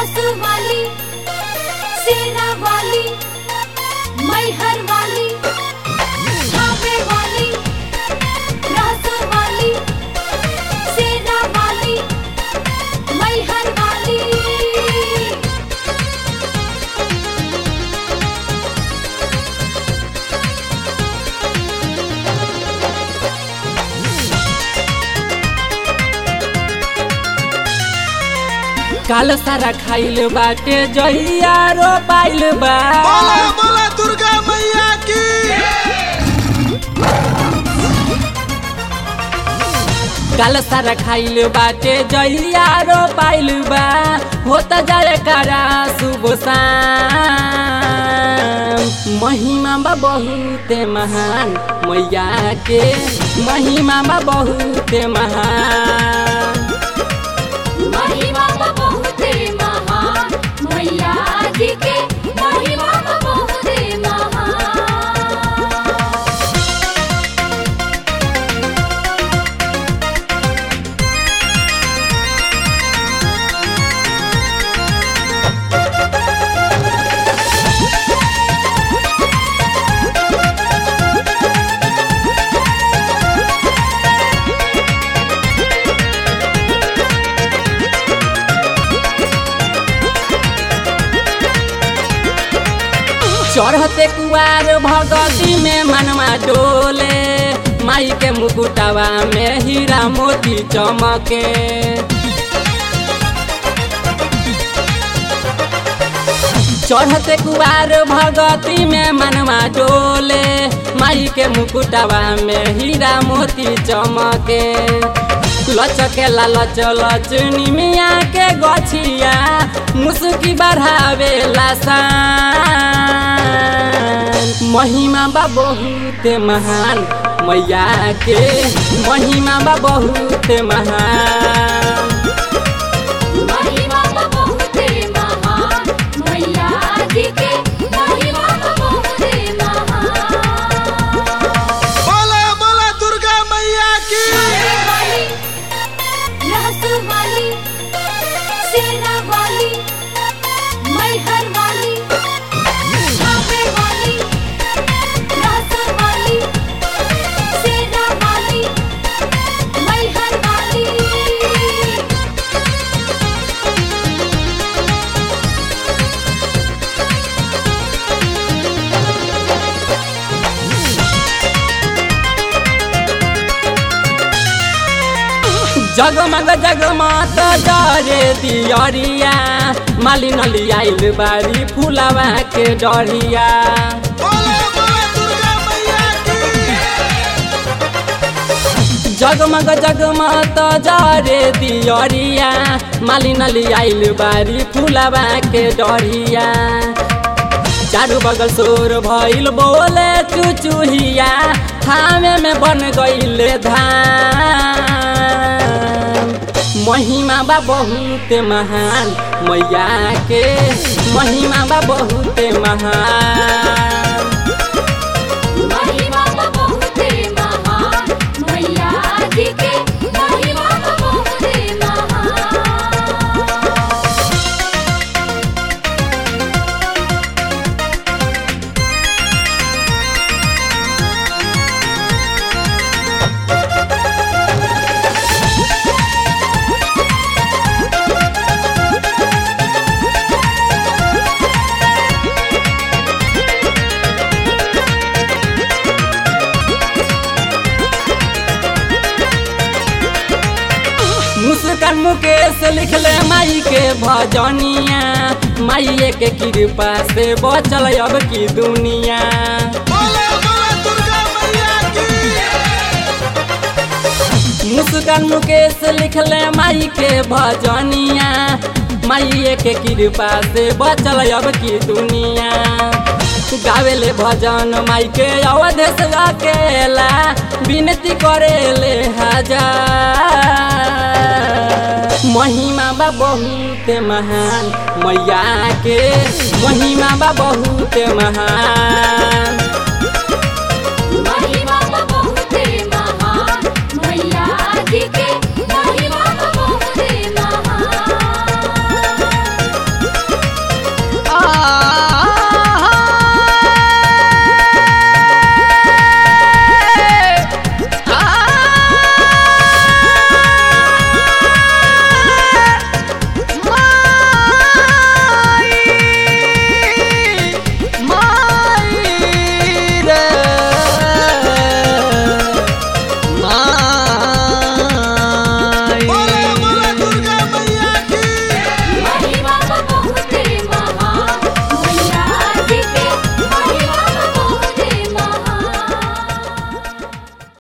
रासू वाली सेना वाली मैहर वाली धावे वाली रासू वाली सेना वाली मैहर वाली काल सारा खाइल बाटे जहिया रो पाइल बा बोला बोला दुर्गा मैया की काल सारा खाइल बाटे जहिया रो पाइल बा होता जाए करा शुभ शाम महिमा बा बहुते महान मैया के महिमा बा बहुते महान महिमा बा बहुते महान मैया जी के महिमा बा बहुते महान चढ़ते कुआर भगती में मनवा डोले माई के मुकुटवा में हीरा मोती चमके चढ़ते कुआर भगती में मनवा डोले माई के मुकुटवा में हीरा मोती चमके लचके ला लच लच निमिया के गछिया मुसुकी बढ़ावे लासान महिमा बा बहुत महान मैया के महिमा बा बहुत महान महिमा बा बहुते महान मैया जी के महिमा बा बहुते महान बोला बोला दुर्गा मैया की धावे वाली रासू वाली सेना वाली मैहर वाली धावे वाली रासू वाली सेना वाली मैहर वाली जगमग जगमग डरे दियरिया मालिन लियाइल बारी फुलवा के डरिया बोला बोला दुर्गा मैया की जगमग जगमग जरे दियरिया मालिन लियाइल बारी फुलवा के डरिया चारू बगल शोर भइल बोले चुचुहिया थामे में बन गइले धान महिमा बा बहुत महान मैया के महिमा बा बहुत महान महिमा बा बहुते महान मैया जी के महिमा बा बहुते महान मुस्कान मुकेश लिखले माई के भजनिया माई के कृपा से बचल अब की दुनिया बोला बोला दुर्गा मैया की मुस्कान मुकेश लिखले माई के भजनिया माई के कृपा से बचल अब की दुनिया गावेले भजन माई के अवधेश अकेला विनती करेले हजार महिमा बा बहुत महान मैया के महिमा बा बहुत महान